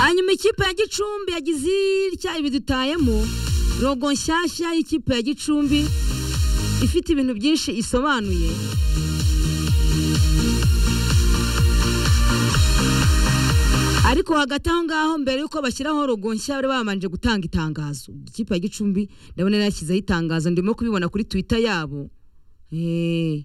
hanyuma ikipe ya gicumbi yagize ityaye bidutayemo rogo nshyashya y'ikipe ya gicumbi ifite ibintu byinshi isobanuye ariko hagati aho ngaho mbere y'uko bashyiraho rogo nshya bari babanje gutanga itangazo ikipe ya gicumbi ndabona yashyizeho itangazo ndimo kubibona kuri twita yabo Eh.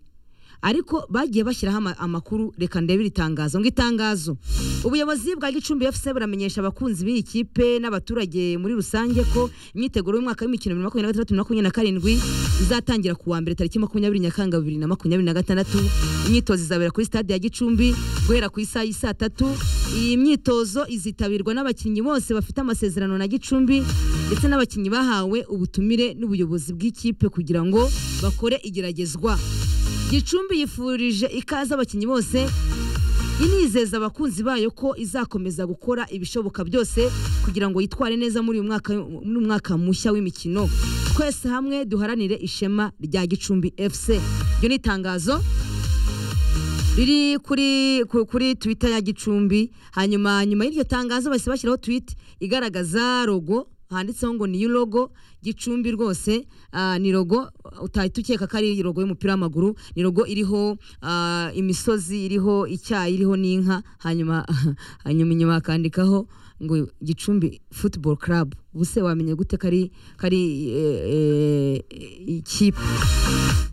ariko bagiye bashyiraho ama- amakuru reka ndebe iri tangazo ngo itangazo ubuyobozi bwa gicumbi fc buramenyesha abakunzi b'iyi kipe n'abaturage muri rusange ko imyiteguro y'umwaka w'imikino bibiri na makumyabiri na gatandatu na makumyabiri na karindwi izatangira ku wa mbere tariki makumyabiri nyakanga bibiri na makumyabiri na gatandatu imyitozo izabera kuri stade ya gicumbi guhera ku isaha y'i saa tatu iyi myitozo izitabirwa n'abakinnyi bose bafite amasezerano na gicumbi ndetse n'abakinnyi bahawe ubutumire n'ubuyobozi bw'ikipe kugira ngo bakore igeragezwa gicumbi yifurije ikaze abakinnyi bose inizeza abakunzi bayo ko izakomeza gukora ibishoboka byose kugira ngo yitware neza muri uyu mwaka, muri uyu mwaka mushya w'imikino twese hamwe duharanire ishema rya gicumbi fc iryo ni itangazo riri kuri ku- kuri twitter ya gicumbi hanyuma nyuma y'iryo tangazo bahise bashyiraho tweet igaragaza logo handitseho ngo niyo logo gicumbi rwose ah, ni logo utahita ukeka ko ari logo y'umupira w'amaguru ni logo iriho ah, imisozi iriho icyayi iriho n'inka hanyuma hanyuma inyuma hakandikaho ngo gicumbi football club ubuse wamenye gute kari kari eh, eh, ikipe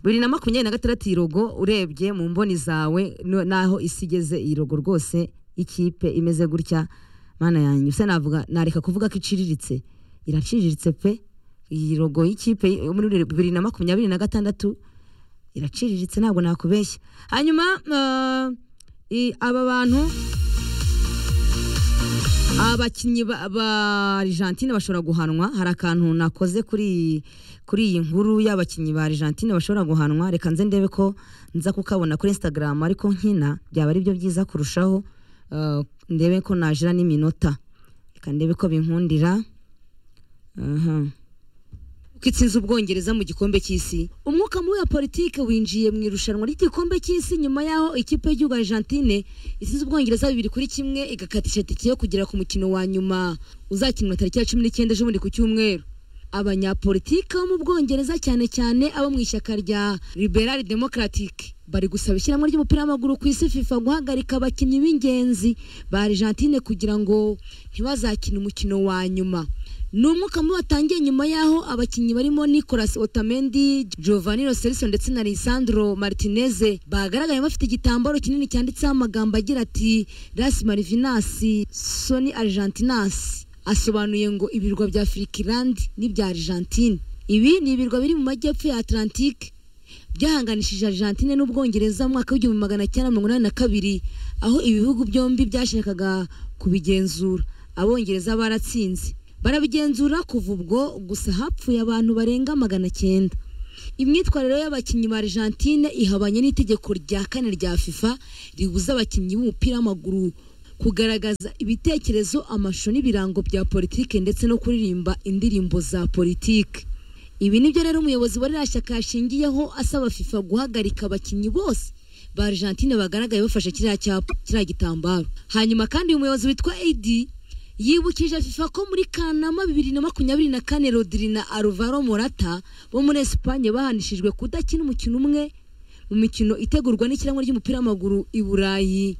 bibiri na makumyabiri na gatandatu iyi rogo urebye mu mboni zawe no- n'aho isi igeze iyi rogo rwose ikipe imeze gutya mana yanjye se navuga nareka kuvuga ko iciriritse iraciriritse pe iyi rogo y'ikipe yo muri bibiri na makumyabiri na gatandatu iraciriritse ntabwo nakubeshya hanyuma eh, i- aba bantu abakinnyi ba ba Argentine bashobora guhanwa hari akantu nakoze kuri kuri iyi nkuru y'abakinnyi ba Argentine bashobora guhanwa reka nze ndebe ko nza kukabona kuri Instagram ariko nkina byaba ari byo byiza kurushaho eh, ndebe ko najira n'iminota reka ndebe ko binkundira aha ko itsinze ubwongereza mu gikombe cy'isi umwuka mubi wa politiki winjiye mu irushanwa ry'igikombe cy'isi nyuma y'aho ikipe y'igihugu argentine itsinze ubwongereza bibiri kuri kimwe igakatisha tike yo kugera ku mukino wa nyuma uzakinwa tariki ya cumi n'icyenda z'ubundi ku cyumweru abanyapolitiki bo mu bwongereza cyane cyane abo mu ishyaka rya liberal democratic bari gusaba ishyirahamwe ry'umupira w'amaguru ku isi fifa guhagarika abakinnyi b'ingenzi ba argentine kugira ngo ntibazakine umukino wa nyuma ni umwuka mubi watangiye nyuma y'aho abakinnyi barimo nicolas otamendi giovanni roselison ndetse na lisandro martineze bagaragaye bafite igitambaro kinini cyanditseho amagambo agira ati ras marivinasi soni argentinasi asobanuye ngo ibirwa bya Falkland n'ibya Argentine ibi ni ibirwa biri mu majyepfo ya Atlantique byahanganishije Argentine n'Ubwongereza mu mwaka w'igihumbi magana cyenda mirongo inani na kabiri aho ibihugu byombi byashakaga kubigenzura abongereza baratsinze barabigenzura kuva ubwo gusa hapfuye abantu barenga magana cyenda imyitwarire y'abakinnyi ba Argentine ihabanye n'itegeko rya kane rya FIFA ribuza abakinnyi b'umupira w'amaguru kugaragaza ibitekerezo amashusho n'ibirango bya politike ndetse no kuririmba indirimbo za politike ibi nibyo rero umuyobozi wa ririya shyaka yashingiyeho asaba FIFA guhagarika abakinnyi bose ba Argentine bagaragaye bafashe kiriya cyapa kiriya gitambaro hanyuma kandi uyu muyobozi witwa AD yibukije FIFA ko muri Kanama bibiri na makumyabiri na kane Rodri na Alvaro Morata bo muri Espagne bahanishijwe kudakina umukino umwe mu mikino itegurwa n'ishyirahamwe ry'umupira w'amaguru i Burayi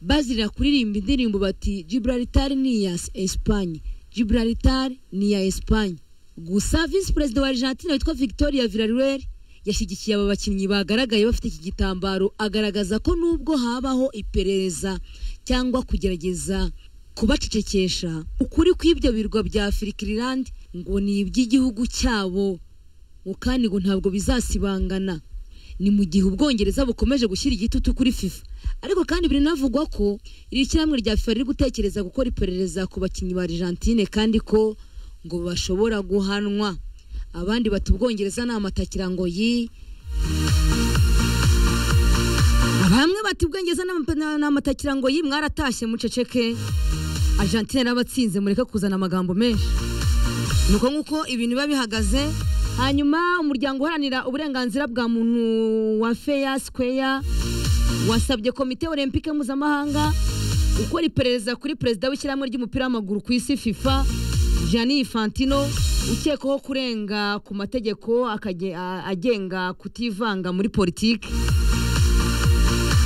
bazira kuririmba indirimbo bati Gibraltar ni iya Espagne Gibraltar ni iya Espagne gusa Visi Perezida wa Argentina witwa Victoria Villarreal yashyigikiye aba bakinnyi bagaragaye bafite iki gitambaro agaragaza ko nubwo habaho iperereza cyangwa kugerageza kubacecekesha ukuri kw'ibyo birwa bya Falkland ngo ni iby'igihugu cyabo ngo kandi ngo ntabwo bizasibangana ni mu gihe ubwongereza bukomeje gushyira igitutu kuri FIFA ariko kandi biranavugwa ko iri shyirahamwe rya FIFA riri gutekereza gukora iperereza ku bakinnyi ba Argentine kandi ko ngo bashobora guhanwa abandi bati ubwongereza ni amatakira ngo yi bamwe bati ubwengeza n'amatakira ngo yi mwaratashye muceceke Argentine yarabatsinze mureke kuzana amagambo menshi nuko nk'uko ibintu biba bihagaze hanyuma umuryango uharanira uburenganzira bwa muntu wa feya sikweya wasabye komite olempike mpuzamahanga ukora iperereza kuri perezida w'ishyirahamwe ry'umupira w'amaguru ku isi fifa Gianni Infantino ukekwaho kurenga ku mategeko akage- a- agenga kutivanga muri politiki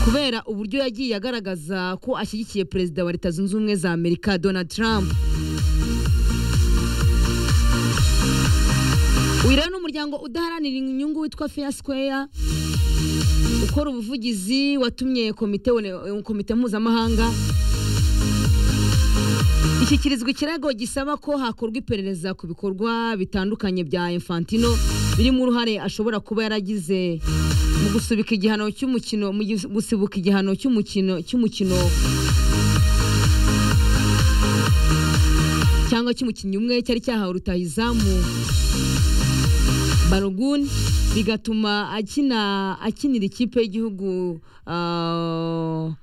kubera uburyo yagiye agaragaza ko ashyigikiye perezida wa leta zunze ubumwe za amerika donald trump uyu rero ni umuryango udaharanira inyungu witwa fair square ukora ubuvugizi watumye komite one- komite mpuzamahanga ishyikirizwa ikirego gisaba ko hakorwa iperereza ku bikorwa bitandukanye bya infantino birimo uruhare ashobora kuba yaragize mu gusubika igihano cy'umukino mu gis- gusibuka igihano cy'umukino cy'umukino cyangwa cy'umukinnyi umwe cyari cyahawe rutahizamu baruguni bigatuma akina akinira ikipe y'igihugu ah,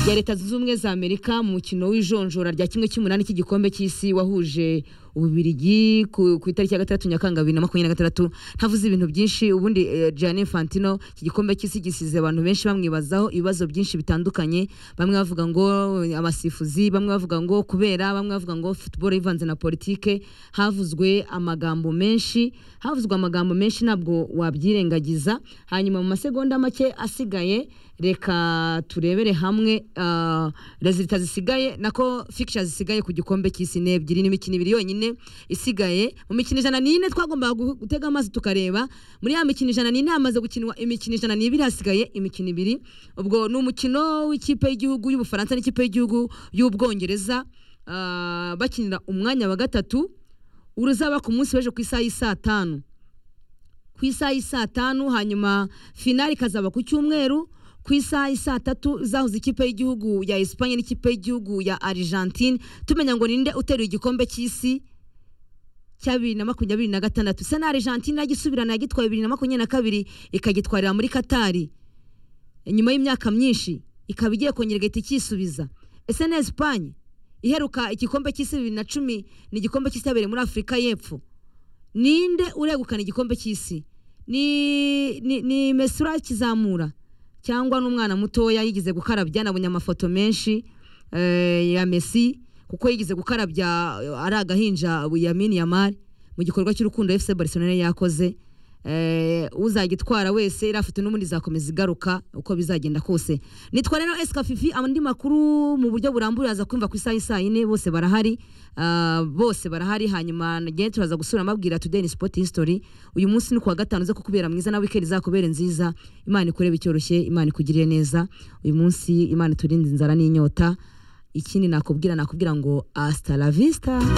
ya leta zunze ubumwe za amerika mu mukino w'ijonjora rya kimwe cy'umunani cy'igikombe cy'isi wahuje ububirigi ku, ku itariki ya gatandatu nyakanga bibiri na makumyabiri na gatandatu ntavuze ibintu byinshi ubundi eh, Gianni Infantino iki gikombe cy'isi gisize abantu benshi bamwibazaho ibibazo byinshi bitandukanye bamwe bavuga ngo eh, abasifuzi bamwe bavuga ngo kubera bamwe bavuga ngo football ivanze na politike havuzwe amagambo menshi havuzwe amagambo menshi ntabwo wabyirengagiza hanyuma mu masegonda make asigaye reka turebere hamwe ah, rezilita zisigaye nako fikisha zisigaye ku gikombe cy'isi ni ebyiri n'imikino ibiri yonyine isigaye mu mikino ijana n'ine twagombaga gu- gutega amazi tukareba muri ya mikino ijana n'ine hamaze gukinwa imikino ijana n'ibiri hasigaye imikino ibiri ubwo ni umukino w'ikipe y'igihugu y'ubufaransa n'ikipe y'igihugu y'ubwongereza ah, bakinira umwanya wa gatatu uruzaba ku munsi w'ejo ku isaha y'i saa tanu ku isaha y'i saa tanu hanyuma finali ikazaba ku cyumweru ku isaha y'i saa tatu zahuza ikipe y'igihugu ya esipanye n'ikipe y'igihugu ya argentine tumenya ngo ninde uteruye igikombe cy'isi cya bibiri na makumyabiri na gatandatu isa na argentine yagisubirana yagitwaye bibiri na makumyabiri na kabiri ikagitwarira muri katari nyuma y'imyaka myinshi ikaba igiye kongera igahita icyisubiza ese na esipanye iheruka igikombe cy'isi bibiri na cumi ni igikombe cy'isi cyabereye muri afurika y'epfo ninde uregukana igikombe cy'isi ni ni, ni Messi urakizamura cyangwa n'umwana mutoya yigeze gukarabya nabonye amafoto menshi eh, ya Messi kuko yigeze gukarabya eh, ari agahinja Yamin Yamal mu gikorwa cy'urukundo FC Barcelona yari yakoze eh, uzagitwara wese iriya foto n'ubundi izakomeza igaruka uko bizagenda kose nitwa rero esika fifi andi makuru mu buryo burambuye aza kumva ku isaha y'i saa yine bose barahari ah, bose barahari hanyuma ngewe turaza gusura amabwira today ni sport history uyu munsi ni kuwa gatanu uze kukubera mwiza na weekend izakubere nziza imana ikurebe icyoroshye imana ikugirire neza uyu munsi imana iturinde inzara n'inyota ikindi nakubwira nakubwira ngo hasta la vista